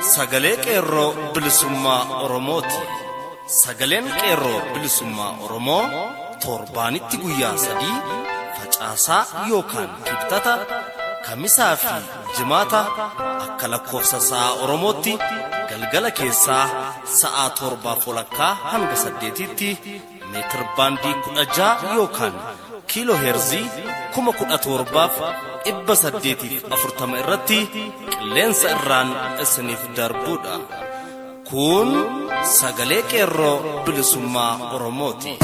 sagalee qeerroo bilisummaa Oromooti. Sagaleen qeerroo bilisummaa Oromoo torbaanitti guyyaa sadii facaasaa yookaan kibxata kamisaa fi jimaata akka lakkoofsa sa'a Oromootti galgala keessaa sa'a torbaa walakkaa hanga saddeetitti meetir baandii kudha ja'a yookaan kiiloo heerzii kuma kudha torbaaf dhibba saddeetiif afurtama irratti qilleensa irraan isiniif darbuudha. Kun sagalee qeerroo bilisummaa Oromooti.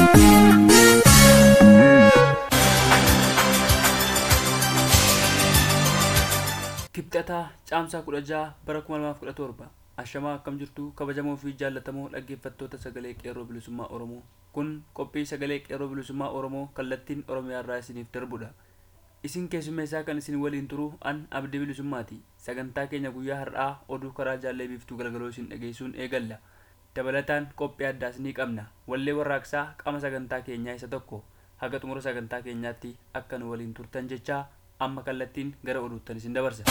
Kibxataa caamsaa kudha jaha bara kuma lamaaf kudha torba ashamaa akkam jirtu kabajamoo fi jaallatamoo dhaggeeffattoota sagalee qeerroo bilisummaa Oromoo kun qophii sagalee qeerroo bilisummaa Oromoo kallattiin Oromiyaa irraa isiniif darbudha. Isin keessummeessaa kan isin waliin turu an abdii bilisummaati. Sagantaa keenya guyyaa har'aa oduu karaa jaallee biiftuu galgaloo isin dhageessuun eegalla. Dabalataan qophii addaas ni qabna. Wallee warraaqsaa qaama sagantaa keenyaa isa tokko. Haga xumura sagantaa keenyaatti akka nu waliin turtan jechaa amma kallattiin gara oduuttan isin dabarsa.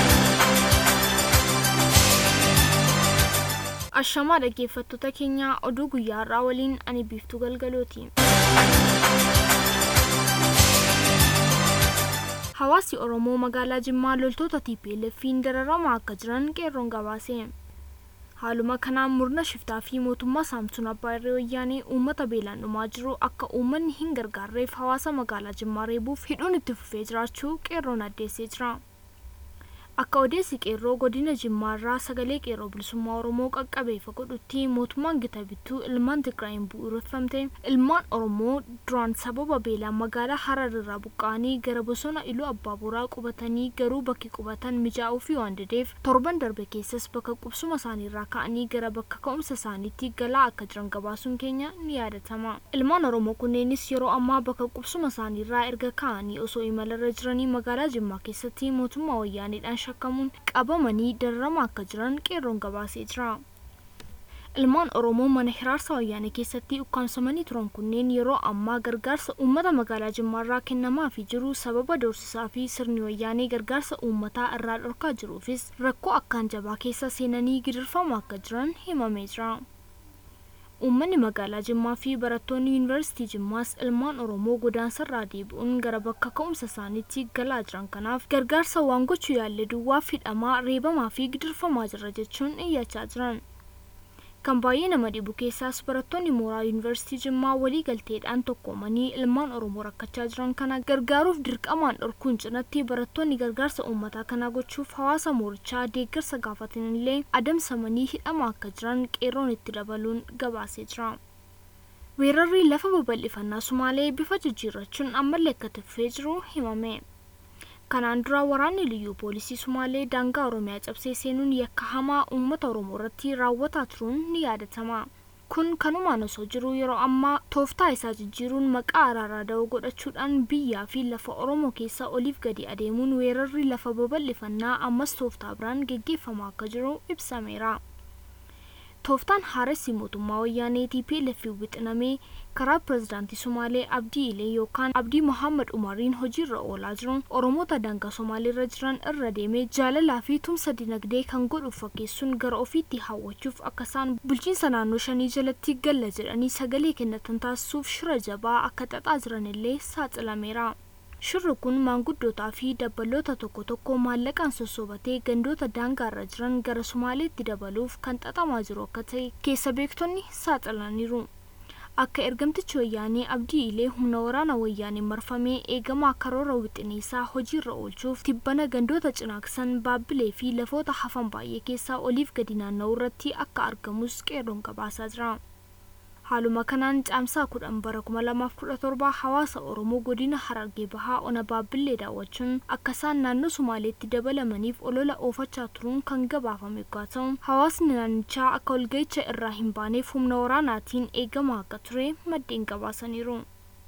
Ashamaa dhaggeeffattoota keenyaa oduu guyyaa har'aa waliin ani biiftuu galgalooti. Hawaasi Oromoo magaalaa Jimmaa loltoota TPLF'n dararamaa akka jiran qeerroon gabaase. Haaluma kanaan murna shiftaa fi mootummaa Saamsun Abbaa Irree Wayyaanee uummata beelaan dhumaa jiru akka uummanni hin gargaarreef hawaasa magaalaa Jimmaa reebuuf hidhuun itti fufee jiraachuu qeerroon addeessee jira. Akka odeessi qeerroo godina Jimmaarraa sagalee qeerroo bilisummaa Oromoo qaqqabeefa godhutti mootummaan gita bittuu ilmaan Tigraayin bu'uureffamte ilmaan Oromoo duraan sababa beelaan magaalaa Hararraa buqqa'anii gara bosona Iluu Abbaaboraa qubatanii garuu bakki qubatan mijaa'uu fi waan dideef torban darbe keessas bakka qubsuma isaaniirraa ka'anii gara bakka ka'umsa isaaniitti galaa akka jiran gabaasuun keenya ni yaadatama. Ilmaan Oromoo kunneenis yeroo ammaa bakka qubsuma isaaniirraa erga ka'anii osoo imalarra jiranii magaalaa Jimmaa keessatti mootummaa wayyaaneedhaan shakkamuun qabamanii dararamaa akka jiran qeerroon gabaasee jira. Ilmaan Oromoo mana hiraarsa wayyaanee keessatti ukkaamsamanii turan kunneen yeroo ammaa gargaarsa uummata magaalaa Jimmaarraa kennamaafii jiru sababa doorsisaa fi sirni wayyaanee gargaarsa uummataa irraa dhorkaa jiruufis rakkoo akkaan jabaa keessa seenanii gidirfamaa akka jiran himamee jira. Uummanni magaalaa Jimmaa fi barattoonni yuunivarsiitii Jimmaas ilmaan Oromoo godaansarraa deebi'uun gara bakka ka'umsa isaaniitti galaa jiran kanaaf gargaarsa waan gochuu yaalle duwwaaf hidhamaa reebamaa fi gidirfamaa jira jechuun iyyachaa jiran. Kan baay'ee nama dhibu keessaas barattoonni mooraa yuunivarsiitii Jimmaa walii galteedhaan tokkoomanii ilmaan Oromoo rakkachaa jiran kana gargaaruuf dirqamaan dhorkuun cinatti barattoonni gargaarsa uummataa kana gochuuf hawaasa moorichaa deeggarsa gaafatanillee adamsamanii hidhamaa akka jiran qeerroon itti dabaluun gabaasee jira. Weerarri lafa babal'ifannaa Sumaalee bifa jijjiirrachuun ammallee akka tuffee jiru himame. Kanaan dura waraanni liyyuu poolisii Sumaalee daangaa Oromiyaa cabsee seenuun yakka hamaa uummata Oromoo irratti raawwataa turuun ni yaadatama. Kun kanumaan osoo jiru yeroo ammaa tooftaa isaa jijjiiruun maqaa araaraa da'oo godhachuudhaan biyyaa fi lafa Oromoo keessa oliif gadi adeemuun weerarri lafa babal'ifannaa ammas tooftaa biraan geggeeffamaa akka jiru ibsameera. Tooftaan haaressi mootummaa wayyaanee TPLF wixinamee karaa pirezidaantii Somaalee Abdii Ilee yookaan Abdii Mohaammed Umariin hojiirra oolaa jiruun Oromoota daangaa Somaaleerra jiran irra deemee jaalalaa fi tumsa dinagdee kan godhuuf fakkeessuun gara ofiitti hawwachuuf akka isaan bulchiinsa naannoo shanii jalatti galla jedhanii sagalee kennatan taasisuuf shira jabaa akka xaxaa jiranillee saaxilameera. Shirri kun maanguddootaa fi dabbaloota tokko tokko maallaqaan sossobatee gandoota daangaarra jiran gara Somaaleetti dabaluuf kan xaxamaa jiru akka ta'e keessa beektonni saaxilaniiru. Akka ergamtichi wayyaanee Abdii Ilee humna waraana wayyaanee marfamee eegamaa karoora wixineessaa hojiirra oolchuuf tibbana gandoota cinaaksan baabbilee fi lafoota hafan baay'ee keessaa oliif gadi naanna'u irratti akka argamus qeerroon gabaasaa jira. Haaluma kanaan caamsaa kudhan bara kuma lamaaf kudha torba hawaasa Oromoo godina Harargee Bahaa ona Baabbillee daawwachuun akka isaan naannoo Somaaleetti dabalamaniif olola oofachaa turuun kan gabaafame yoo ta'u hawaasni naannichaa akka walga'icha irraa hin baaneef humna waraanaatiin eegamaa akka ture maddeen gabaasaniiru.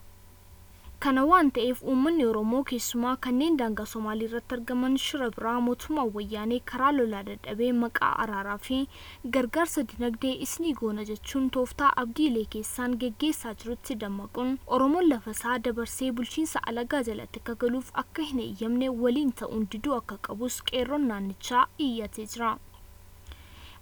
Kana waan ta'eef uummanni Oromoo keessumaa kanneen daangaa Somaalii irratti argaman shira biraa mootummaa wayyaanee karaa lolaa dadhabee maqaa araaraa fi gargaarsa dinagdee isnii goona jechuun tooftaa abdiilee keessaan geggeessaa jirutti dammaquun Oromoon lafa isaa dabarsee bulchiinsa alagaa jalatti akka galuuf akka hin eeyyamne waliin ta'uun diduu akka qabus qeerroon naannichaa iyyatee jira.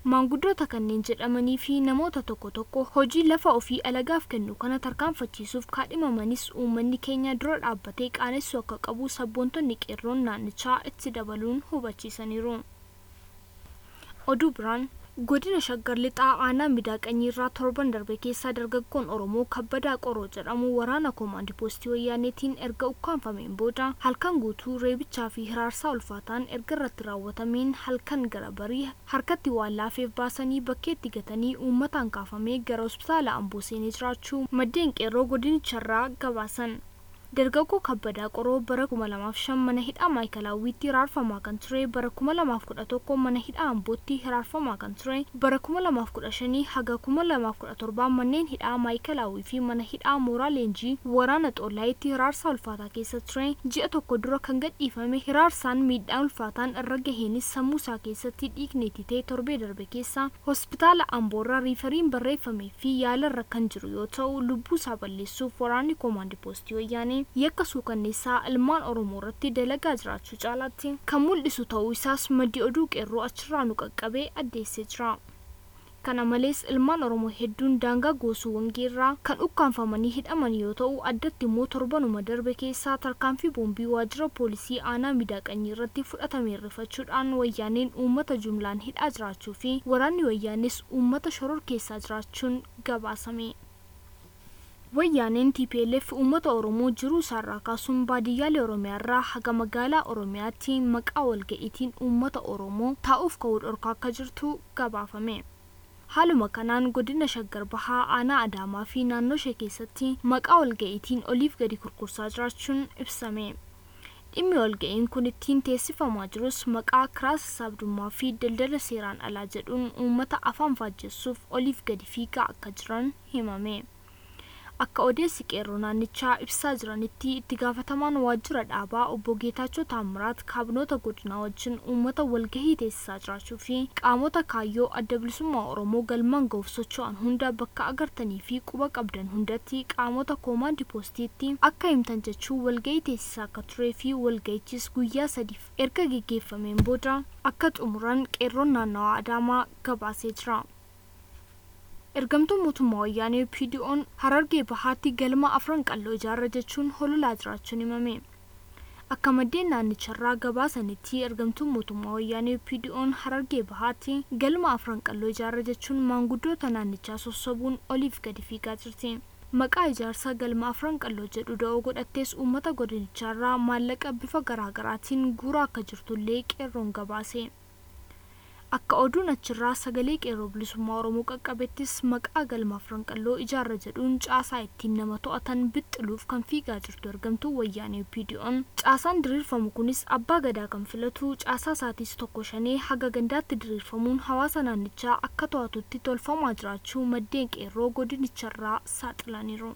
maanguddoota kanneen jedhamanii fi namoota tokko tokko hojii lafa ofii alagaaf kennu kana tarkaanfachiisuuf kaadhimamanis uummanni keenya dura dhaabbatee qaanessuu akka qabu sabboontonni qeerroon naannichaa itti dabaluun hubachiisaniiru. oduu biraan godina shaggar lixaa aanaa midaaqanyiirraa torban darbe keessaa dargaggoon oromoo kabbadaa qoroo jedhamu waraana koomaandi poostii wayyaaneetiin erga ukkaanfameen booda halkan guutuu reebichaa fi hiraarsaa ulfaataan erga irratti raawwatameen halkan gara barii harkatti waan laafeef baasanii bakkeetti gatanii uummataan kaafamee gara hospitaala amboo seenee jiraachuu maddeen qeerroo godinicharraa gabaasan. dargaggoo kabbadaa qoroo bara 2005 mana hidhaa maayikalaawwiitti hiraarfamaa kan ture bara 2011 mana hidhaa ambootti hiraarfamaa kan ture bara 2015 haga 2017 manneen hidhaa maayikalaawwii fi mana hidhaa mooraa leenjii waraana xollaayitti hiraarsaa ulfaataa keessa ture ji'a tokko dura kan gadhiifame hiraarsaan miidhaa ulfaataan irra gaheenis sammuu isaa keessatti dhiigni titee torbee darbe keessa hospitaala amboorraa riifariin barreeffamee fi yaalarra kan jiru yoo ta'u lubbuu isaa balleessuuf waraanni koomaandi poostii wayyaanee yakka suukanneessaa ilmaan oromoo irratti dalagaa jiraachuu caalaatti kan mul'isu ta'uu isaas maddi oduu qeerroo achirraa nu qaqqabee addeessee jira. kana malees ilmaan oromoo hedduun daangaa goosuu wangeerraa kan ukkaanfamanii hidhaman yoo ta'u addatti immoo torbanuma darbe keessaa tarkaanfii boombii waajjira poolisii aanaa midaaqanyii irratti fudhatame rifachuudhaan wayyaaneen uummata jumlaan hidhaa jiraachuu fi waraanni wayyaanis uummata shoror keessaa jiraachuun gabaasame. wayyaaneen TPLF uummata Oromoo jiruu isaarraa kaasuun baadiyyaalee Oromiyaarraa haga magaalaa Oromiyaatti maqaa walga'iitiin uummata Oromoo taa'uuf ka'uu dhorkaa akka jirtu gabaafame. Haaluma kanaan godina shaggar bahaa aanaa Adaamaa fi naannoo ishee keessatti maqaa walga'iitiin oliif gadi kurkursaa jiraachuun ibsame. Dhimmi walga'iin kun ittiin teessifamaa jirus maqaa kiraa sassaabdummaa fi daldala seeraan alaa jedhuun uummata afaan faajjessuuf oliif gadi fiigaa akka jiran himame. akka odeessi qeerroo naannichaa ibsaa jiranitti itti gaafatamaan waajjira dhaabaa obbo Geetaachoo Taamiraat kaabinoota godinaa wajjin uummata walgahii teessisaa jiraachuu fi qaamota kaayyoo adda bilisummaa Oromoo galmaan ga'uuf socho'an hunda bakka agartanii fi quba qabdan hundatti qaamota koomaandi poostiitti akka himtan jechuun walgahii teessisaa akka turee fi walgahichis guyyaa sadiif erga geggeeffameen booda akka xumuran qeerroon naannawaa Adaamaa gabaasee jira. ergamtuun mootummaa wayyaanee PDO'n harargee bahaatti galma afran qalloo ijaarra jechuun hololaa jiraachuun himame. Akka maddeen naannicharraa gabaasanitti ergamtuun mootummaa wayyaanee PDO'n harargee bahaatti galma afran qalloo ijaarra jechuun maanguddoota naannichaa sossobuun oliif gadi fiigaa jirti. Maqaa ijaarsa galma afran qalloo jedhu da'oo godhattees uummata godinicharraa maallaqa bifa garaagaraatiin guuraa akka jirtullee qeerroon gabaase. akka oduun achirraa sagalee qeerroo bilisummaa oromoo qaqqabettis maqaa galma afran qalloo ijaarra jedhuun caasaa ittiin nama to'atan bixxiluuf kan fiigaa jirtu ergamtuu wayyaanee PDO'n caasaan diriirfamu kunis abbaa gadaa kan filatu caasaa isaatis tokko shanee haga gandaatti diriirfamuun hawaasa naannichaa akka to'atutti tolfamaa jiraachuu maddeen qeerroo godinicharraa saaxilaniiru.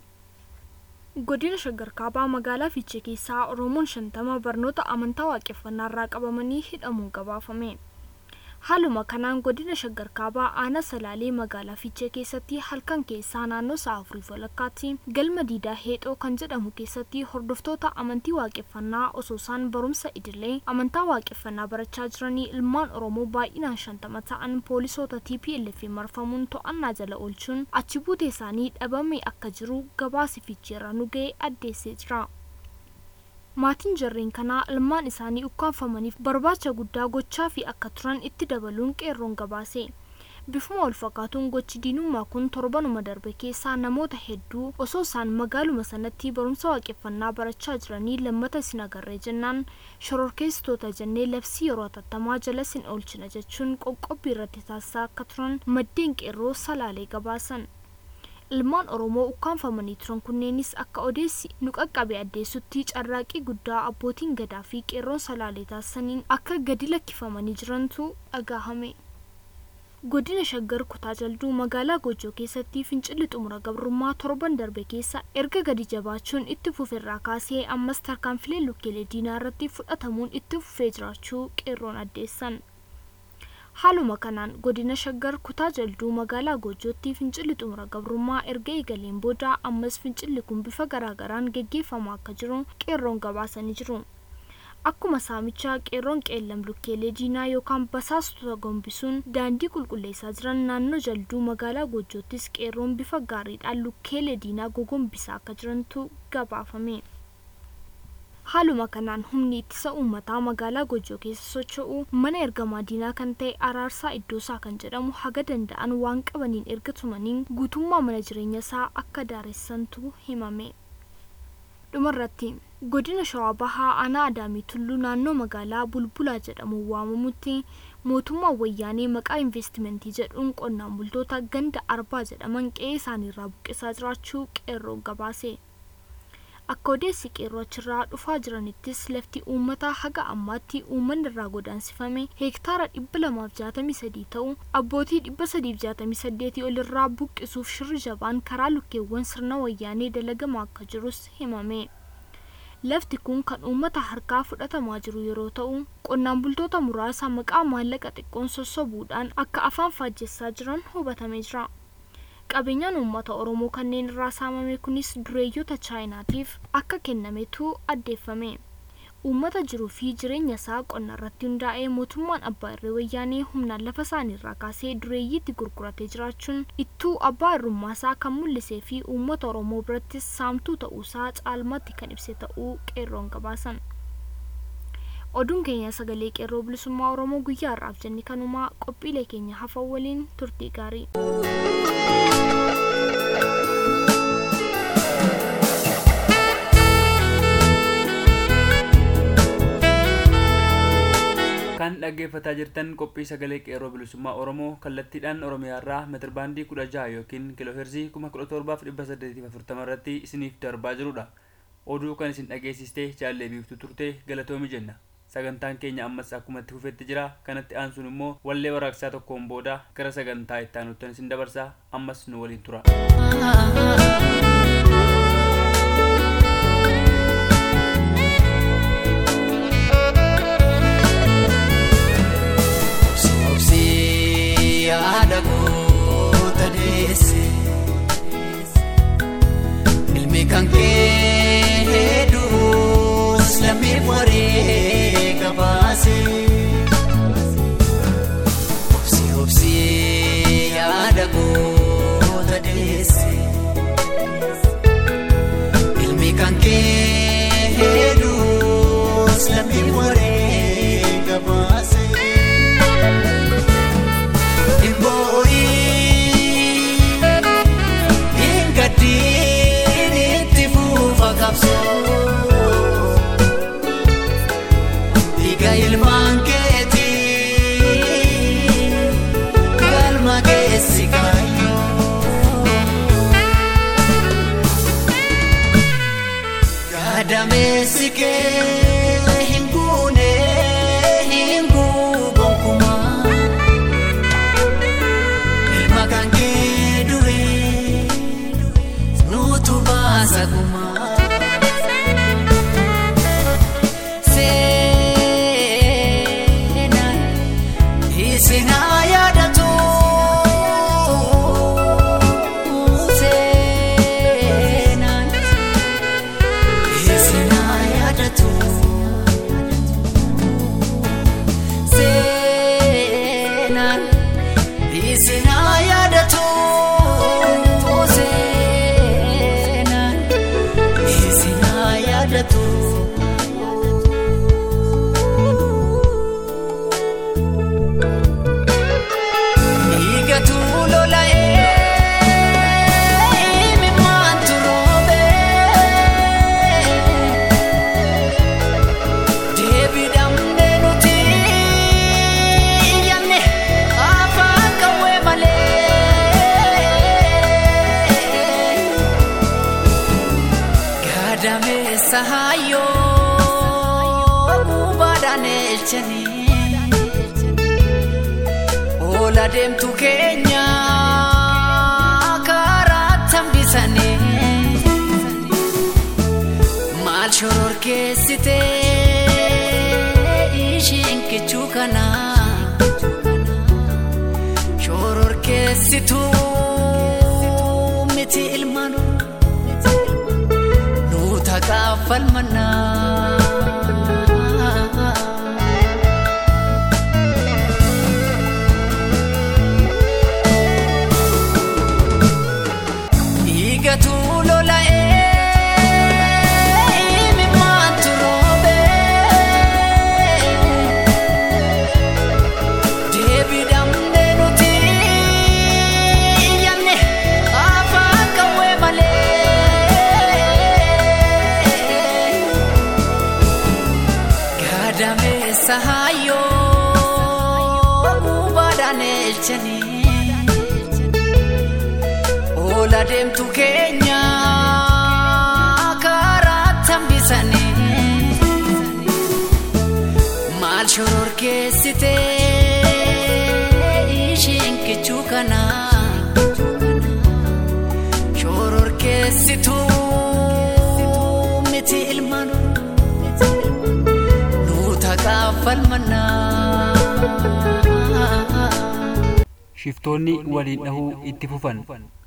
godina shaggar kaabaa magaalaa fiichee keessaa oromoon shantama barnoota amantaa waaqeffannaarraa qabamanii hidhamuun gabaafame. haaluma kanaan godina shaggar kaabaa aanaa salaalee magaalaa fiichee keessatti halkan keessaa naannoo sa'a afurii walakkaatti galma diidaa heexoo kan jedhamu keessatti hordoftoota amantii waaqeffannaa osoo isaan barumsa idilee amantaa waaqeffannaa barachaa jiranii ilmaan oromoo baay'inaan shantama ta'an poolisoota TPLF marfamuun to'annaa jala oolchuun achi buutee isaanii dhabamee akka jiru gabaasi fiicheerra nu ga'e addeessee jira. maatiin jarreen kanaa ilmaan isaanii ukkaanfamaniif barbaacha guddaa gochaa fi akka turan itti dabaluun qeerroon gabaase bifuma wal fakkaatuun gochi diinummaa kun torbanuma darbe keessaa namoota hedduu osoo isaan magaaluma sanatti barumsa waaqeffannaa barachaa jiranii lammata isin agarree jennaan shororkeessitoota jennee labsii yeroo atattamaa jala isin oolchina jechuun qoqqobbii irratti taasisaa akka turan maddeen qeerroo salaalee gabaasan. ilmaan oromoo ukkaanfamanii turan kunneenis akka odeessi nu qaqqabe addeessutti carraaqii guddaa abbootiin gadaa fi qeerroon salaalee taasisaniin akka gadi lakkifamanii jirantu dhagahame. godina shaggar kutaa jalduu magaalaa gojoo keessatti fincilli xumura gabrummaa torban darbe keessa erga gadi jabaachuun itti fufeerraa kaasee ammas tarkaanfilee lukkeelee diinaa irratti fudhatamuun itti fufee jiraachuu qeerroon addeessan. haaluma kanaan godina shaggar kutaa jalduu magaalaa gojootti fincilli xumura gabrummaa erga eegaleen booda ammas fincilli kun bifa garaagaraan geggeeffamaa akka jiru qeerroon gabaasanii jiru akkuma saamichaa qeerroon qeellam lukkeelee diinaa yookaan basaastota gombisuun daandii qulqulleessaa jiran naannoo jalduu magaalaa goojjoottis qeerroon bifa gaariidhaan lukkeelee diinaa gogombisaa akka jirantu gabaafame. haaluma kanaan humni ittisa uummataa magaalaa gojoo keessa socho'u mana ergamaa diinaa kan ta'e araarsaa iddoosaa kan jedhamu haga danda'an waan qabaniin erga tumaniin guutummaa mana jireenya isaa akka daaressantu himame. dhumarratti godina shawaa bahaa aanaa adaamii tulluu naannoo magaalaa bulbulaa jedhamuun waamamutti mootummaan wayyaanee maqaa investimentii jedhuun qonnaan bultoota ganda arbaa jedhaman qe'ee isaaniirraa buqqisaa jiraachuu qeerroon gabaase. akka odeessi qeerroo achirraa dhufaa jiranittis lafti uummataa haga ammaatti uummanni irraa godaansifame heektaara dhibba lamaaf jaatamii sadii ta'u abbootii dhibba sadiif jaatamii saddeetii ol irraa buqqisuuf shirri jabaan karaa lukkeewwan sirna wayyaanee dalagamaa akka jirus himame. lafti kun kan uummata harkaa fudhatamaa jiru yeroo ta'u qonnaan bultoota muraasa maqaa maallaqa xiqqoon sossobuudhaan akka afaan faajjessaa jiran hubatamee jira. qabeenyaan uummata oromoo kanneen irraa saamame kunis dureeyyota chaayinaatiif akka kennametu addeeffame uummata jiruu fi jireenya isaa qonna irratti hundaa'ee mootummaan abbaa irree wayyaanee humnaan lafa isaaniirraa kaasee dureeyyiitti gurguratee jiraachuun ittuu abbaa irrummaa isaa kan mul'isee fi uummata oromoo birattis saamtuu ta'uusaa caalmaatti kan ibse ta'uu qeerroon gabaasan. oduun keenya sagalee qeerroo bilisummaa oromoo guyyaa har'aaf jenne kanumaa qophiilee keenya hafan waliin turtii gaarii. kan dhaggeeffataa jirtan qophii sagalee qeerroo bilisummaa oromoo kallattiidhaan oromiyaarraa meetirbaandii kudha jaha yookiin kiilooheerzii kuma kudha torbaaf dhibba saddeetiif afurtama irratti isiniif darbaa jirudha oduu kan isin dhageessistee jaallee biiftu turte galatoomi jenna sagantaan keenya ammas akkuma itti fufetti jira kanatti aansuun immoo wallee waraaqsaa tokkoon booda gara sagantaa itti aanuuttan isin dabarsaa ammas nu waliin tura. yaada goota deesse ilmi kan kee hedduus lammiif waree gabaase obsi obsi yaada goota deesse ilmi kan kee hedduus lammiif waree gabaase. Dhiiga ilmaan keetii galma keessi kaayyoo gadameessi kee hin guune hin guugonkumaa ilma kan kee du'e nutu baasa gumaa. Sinaa yaadatu seenaan Sinaa yaadatu seenaan Sinaa yaadatu seenaan Sinaa yaadatu. Sahaayoo gubaadhaan elchanii oola deemtu keenya karaa tambisanii maal shororkeessite ishiin kichuu kana shororkeessituu miti ilmaan falmannaa waraabessa hayyoo gubaadhaan eelchanii oola deemtu keenya karaa tambisanii maal shororkeessite isheen kichuu kana shororkeessituu miti ilmaan nuuta gaafalmannaa. Shiftoonni waliin dhahuu itti fufan.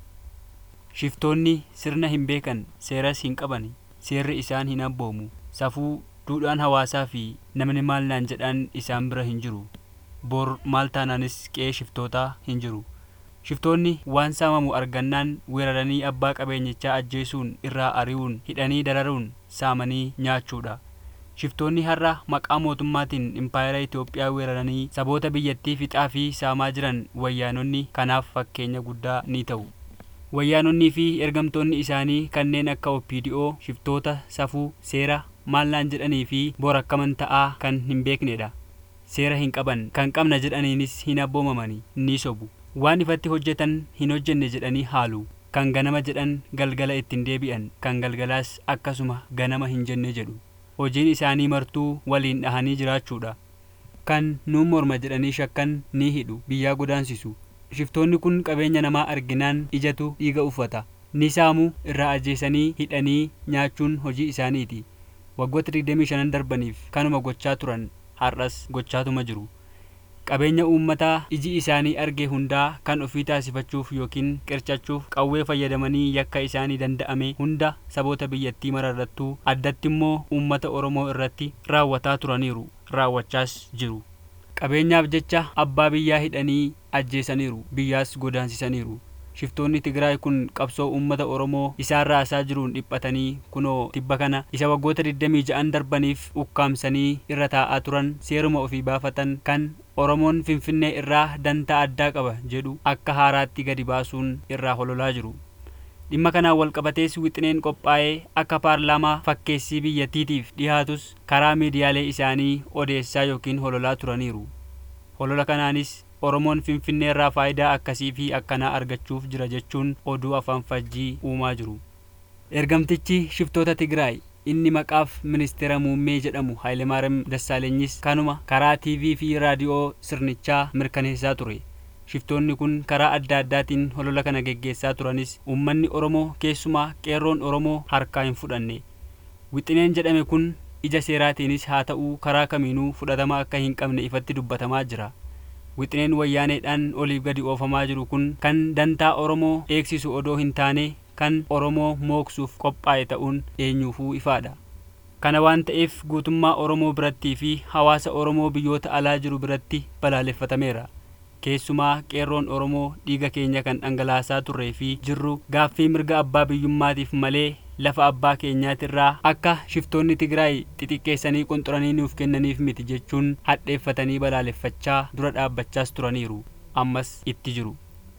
Shiftoonni sirna hin beekan, seeras hin qaban, seerri isaan hin abboomu. Safuu duudhaan hawaasaa fi namni maal naan jedhaan isaan bira hin jiru. Bor maal taanaanis qe'ee shiftootaa hin jiru. Shiftoonni waan saamamu argannaan weeraranii abbaa qabeenyichaa ajjeesuun irraa ari'uun hidhanii dararuun saamanii nyaachuudha. Shiftoonni har'a maqaa mootummaatiin impaayera Itoophiyaa weeraranii saboota biyyattii fixaa fi saamaa jiran wayyaanonni kanaaf fakkeenya guddaa ni ta'u. Wayyaanonnii fi ergamtoonni isaanii kanneen akka OPDO shiftoota safuu seera maal naan jedhanii fi bor akkaman ta'aa kan hin beeknedha. Seera hin qaban kan qabna jedhaniinis hin abboomamani ni sobu. Waan ifatti hojjetan hin hojjenne jedhanii haalu. Kan ganama jedhan galgala ittiin deebi'an kan galgalaas akkasuma ganama hin jenne jedhu. Hojiin isaanii martuu waliin dhahanii jiraachuudha. Kan nuun morma jedhanii shakkan ni hidhu biyyaa godaansisu. Shiftoonni kun qabeenya namaa arginaan ijatu dhiiga uffata. Ni saamu irraa ajjeesanii hidhanii nyaachuun hojii isaaniiti. Waggoota 25 darbaniif kanuma gochaa turan har'as gochaatuma jiru. Qabeenya uummataa iji isaanii arge hundaa kan ofii taasifachuuf yookiin qircachuuf qawwee fayyadamanii yakka isaanii danda'ame hunda saboota biyyattii mararrattuu addatti immoo uummata Oromoo irratti raawwataa turaniiru raawwachaas jiru. Qabeenyaaf jecha abbaa biyyaa hidhanii ajjeesaniiru biyyaas godaansisaniiru. Shiftoonni Tigraay kun qabsoo uummata Oromoo isaan raasaa jiruun dhiphatanii kunoo tibba kana isa waggoota 26 darbaniif ukkaamsanii irra taa'aa turan seeruma ofii baafatan kan Oromoon Finfinnee irraa dantaa addaa qaba jedhu akka haaraatti gadi baasuun irraa hololaa jiru. Dhimma kanaan walqabatees wixineen qophaa'ee akka paarlaamaa fakkeessii biyyattiitiif dhihaatus karaa miidiyaalee isaanii odeessaa yookiin hololaa turaniiru. Holola kanaanis Oromoon Finfinnee irraa faayidaa akkasii fi akkanaa argachuuf jira jechuun oduu afaan fajjii uumaa jiru. Ergamtichi shiftoota Tigraay inni maqaaf ministeera muummee jedhamu Hayilemaariyaam Dassaaleenyis kanuma karaa TV fi raadiyoo sirnichaa mirkaneessaa ture. Shiftoonni kun karaa adda addaatiin holola kana geggeessaa turanis uummanni Oromoo keessumaa qeerroon Oromoo harkaa hin fudhanne. Wixineen jedhame kun ija seeraatiinis haa ta'uu karaa kamiinuu fudhatama akka hin qabne ifatti dubbatamaa jira. Wixineen wayyaaneedhaan oliif gadi oofamaa jiru kun kan dantaa Oromoo eegsisu odoo hin taane kan Oromoo mooksuuf qophaa'e ta'uun eenyuufuu ifaadha. Kana waan ta'eef guutummaa Oromoo birattii fi hawaasa Oromoo biyyoota alaa jiru biratti balaaleffatameera. Keessumaa qeerroon Oromoo dhiiga keenya kan dhangalaasaa turree fi jirru gaaffii mirga abbaa biyyummaatiif malee lafa abbaa keenyaatirraa akka shiftoonni Tigraay xixiqqeessanii qunxuranii nuuf kennaniif miti jechuun hadheeffatanii balaaleffachaa dura dhaabbachaas turaniiru. Ammas itti jiru.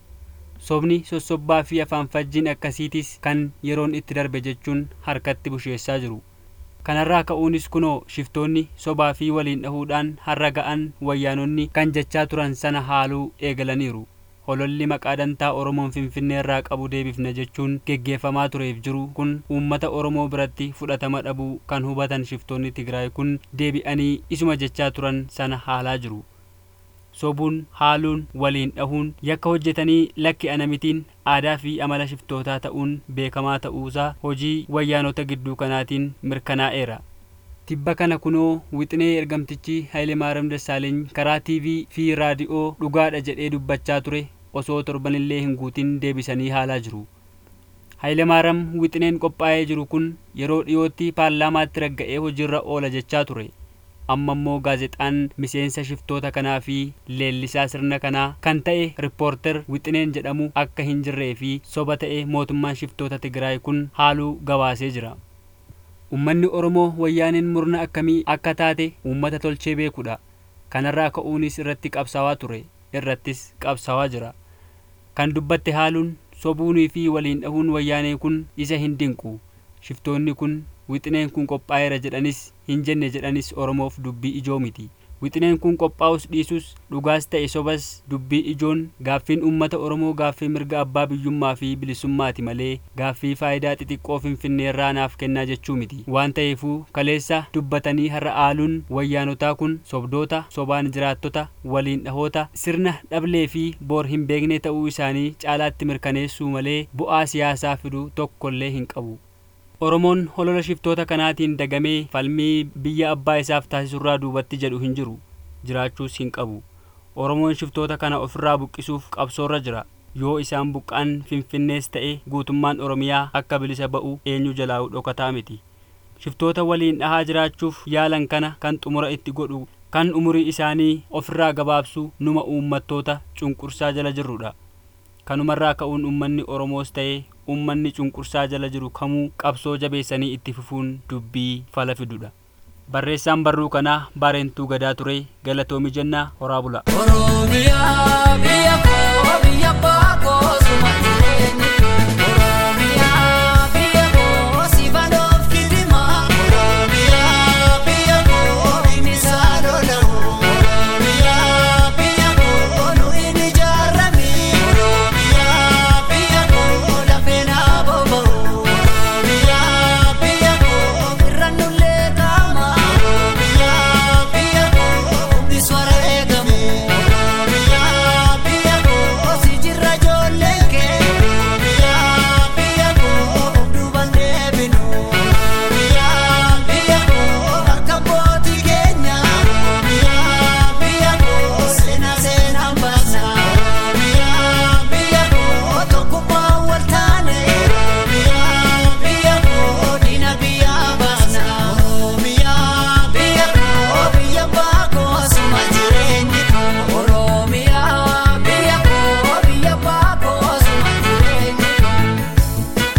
Sobni sossobbaa fi afaan fajjiin akkasiitis kan yeroon itti darbe jechuun harkatti busheessaa jiru. Kanarraa ka'uunis kunoo shiftoonni sobaa fi waliin dhahuudhaan har'a ga'an wayyaanonni kan jechaa turan sana haaluu eegalaniiru. hololli maqaa dantaa Oromoon Finfinnee irraa qabu deebifna jechuun geggeeffamaa tureef jiru kun uummata Oromoo biratti fudhatama dhabuu kan hubatan shiftoonni Tigraay kun deebi'anii isuma jechaa turan sana haalaa jiru. Sobuun haaluun waliin dhahuun yakka hojjetanii lakki anamitiin aadaa fi amala shiftootaa ta'uun beekamaa ta'uusaa hojii wayyaanota gidduu kanaatiin mirkanaa'eera. Tibba kana kunoo wixinee ergamtichi Hayilemaariyaam Dassaaleeny karaa TV fi raadiyoo dhugaadha jedhee dubbachaa ture osoo torbanillee hin guutin deebisanii haalaa jiru. Hayilemaariyaam wixineen qophaa'ee jiru kun yeroo dhiyootti paarlaamaatti ragga'ee hojiirra oola jechaa ture. Amma immoo gaazexaan miseensa shiftoota kanaa fi leellisaa sirna kanaa kan ta'e riippoorter wixineen jedhamu akka hin jirree fi soba ta'e mootummaan shiftoota Tigraay kun haaluu gabaasee jira. Uummanni Oromoo wayyaaneen murna akkamii akka taate uummata tolchee beekudha. Kanarraa ka'uunis irratti qabsaawaa ture. Irrattis qabsaawaa jira. Kan dubbatte haaluun sobuunii fi waliin dhahuun wayyaanee kun isa hin dinqu. Shiftoonni kun wixineen kun qophaa'eera jedhanis hin jenne jedhanis Oromoof dubbii ijoo miti. wixineen kun qophaa'us dhiisus dhugaas ta'e sobas dubbii ijoon gaaffiin uummata oromoo gaaffii mirga abbaa biyyummaa fi bilisummaati malee gaaffii faayidaa xixiqqoo finfinneerraa naaf kennaa jechuu miti waan ta'eefuu kaleessa dubbatanii har'a aaluun wayyaanotaa kun sobdoota sobaan jiraattota waliin dhahoota sirna dhablee fi boor hin beekne ta'uu isaanii caalaatti mirkaneessuu malee bu'aa siyaasaa fidu tokkollee hin qabu oromoon holola shiftoota kanaatiin dagamee falmii biyya abbaa isaaf taasisurraa duubatti jedhu hin jiru jiraachuus hin qabu oromoon shiftoota kana ofirraa buqqisuuf qabsoorra jira yoo isaan buqqaan finfinnees ta'e guutummaan oromiyaa akka bilisa ba'u eenyu jalaa'u dhokataa miti shiftoota waliin dhahaa jiraachuuf yaalan kana kan xumura itti godhu kan umurii isaanii ofirraa gabaabsu numa uummattoota cunqursaa jala jirrudha kanumarraa ka'uun ummanni oromoos ta'e ummanni cunqursaa jala jiru kamuu qabsoo jabeessanii itti fufuun dubbii fala fidudha barreessaan barruu kanaa baarentuu gadaa ture galatoomi jennaa horaa bula Oromiyaa biyya koo biyya abbaa koo suma jireenyi Oromiyaa biyya koo siifan of kidima Oromiyaa biyya koo inni saalolamu Oromiyaa biyya koo nu inni jaarrami Oromiyaa biyya koo lafee naa boba'u Oromiyaa biyya koo irra nullee qaama Oromiyaa biyya koo humni swara eegamu Oromiyaa biyya koo si jirra ijoolleen kee Oromiyaa biyya koo duuban deebinu Oromiyaa biyya koo akka abbootii keenya Oromiyaa biyya koo seenaa seenaan baasna Oromiyaa biyya koo tokkummaa wal taane Oromiyaa biyya koo diina biyyaa baasna Oromiyaa biyya koo biyya abbaa koo suma jireenyi koo Oromiyaa biyya koo biyya abbaa koo suma jireenyi koo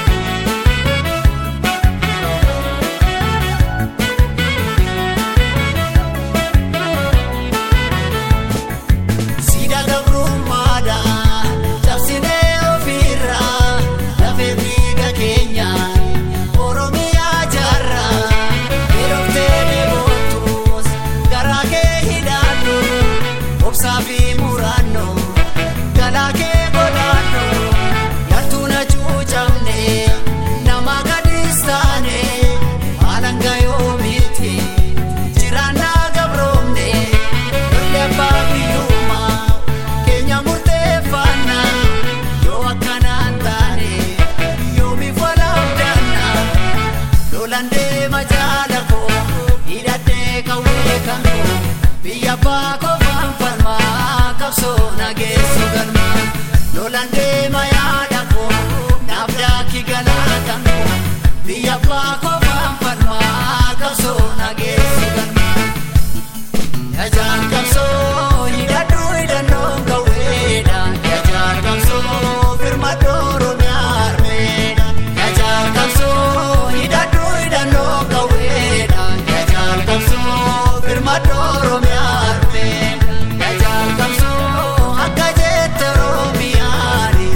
Sida gabrummaadha cabsinee ofirra lafee dhiiga keenya Oromiyaa jaarra yerooftee deebootus garaa kee hidhaadhu obsaa fi murannoo galaa kee godhaadhu yartuu na cuucamne nama gadis taane maalanga yoomiti jiraannaa gabroomne lollee abbaa biyyummaa keenya murteeffanna yoo akkanaan taane yoomiif walaabdanna lolan deema jaala koo hidhadhee qawwee kan koo biyya abbaa qofaan falmaa qabsoo nageessoo galma lolan deema yaada koo naaf daakki galaa kan koo biyya abbaa qofaan falmaa qabsoo nageessoo galma. Yajaan qabsoo hidhadhu hidhannoon qawweedha. Yajaan qabsoo firmadhu Oromiyaa harmeedha. Yajaan qabsoo hidhadhu hidhannoon qawweedha. Yajaan qabsoo firmadhu Oromiyaa harmeedha. Yajaan qabsoo akka jette Oromiyaani.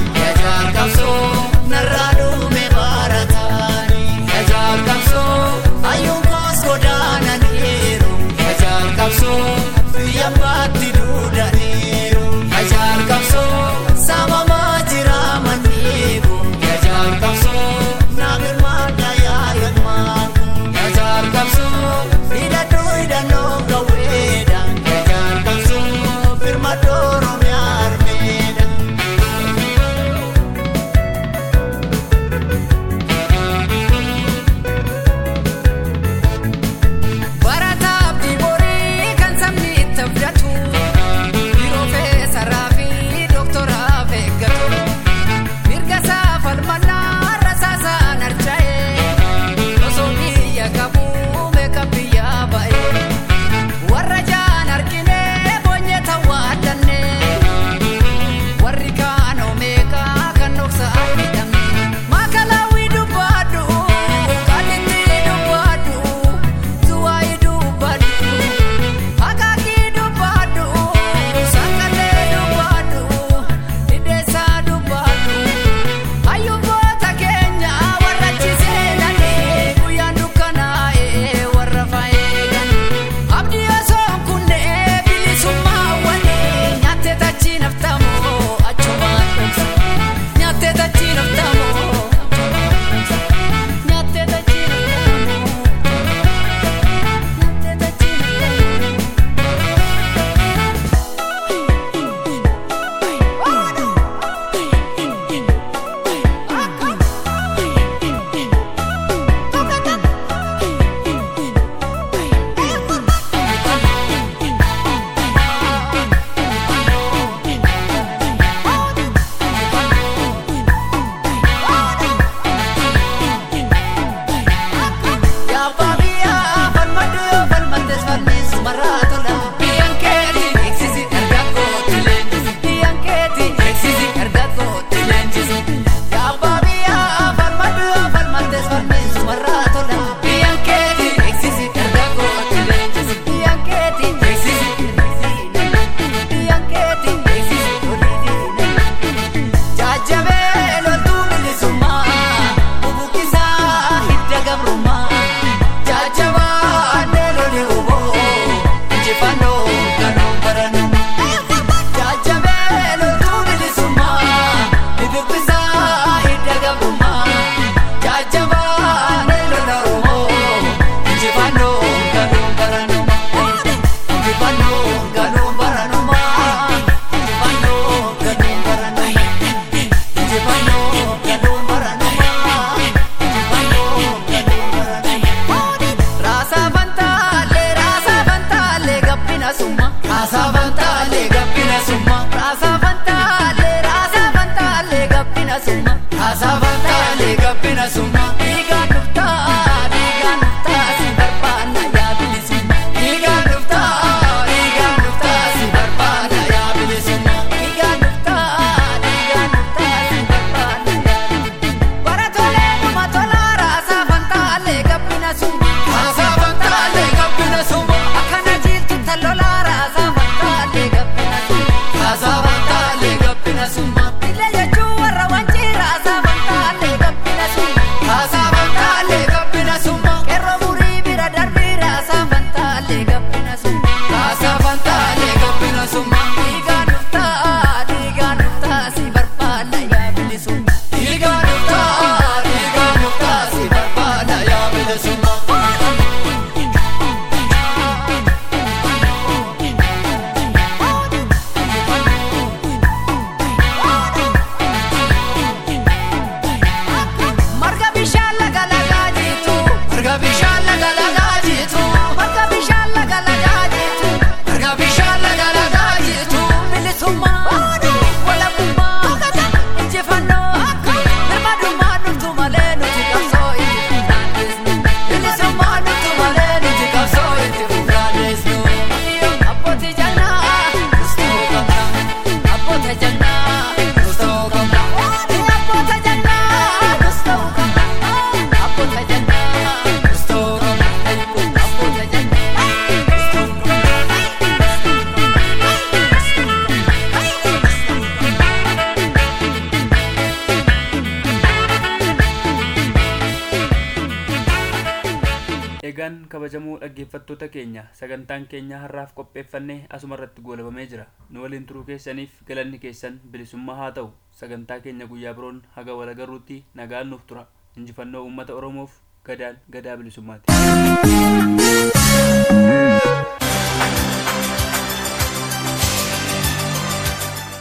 Egaan kabajamoo dhaggeeffattoota keenya sagantaan keenya har'aaf qopheeffannee asuma irratti goolabamee jira. Nu waliin turuu keessaniif galanni keessan bilisummaa haa ta'u. Sagantaa keenya guyyaa biroon haga wal agarruutti nagaan nuuf tura. Injifannoo uummata Oromoof gadaan gadaa bilisummaati.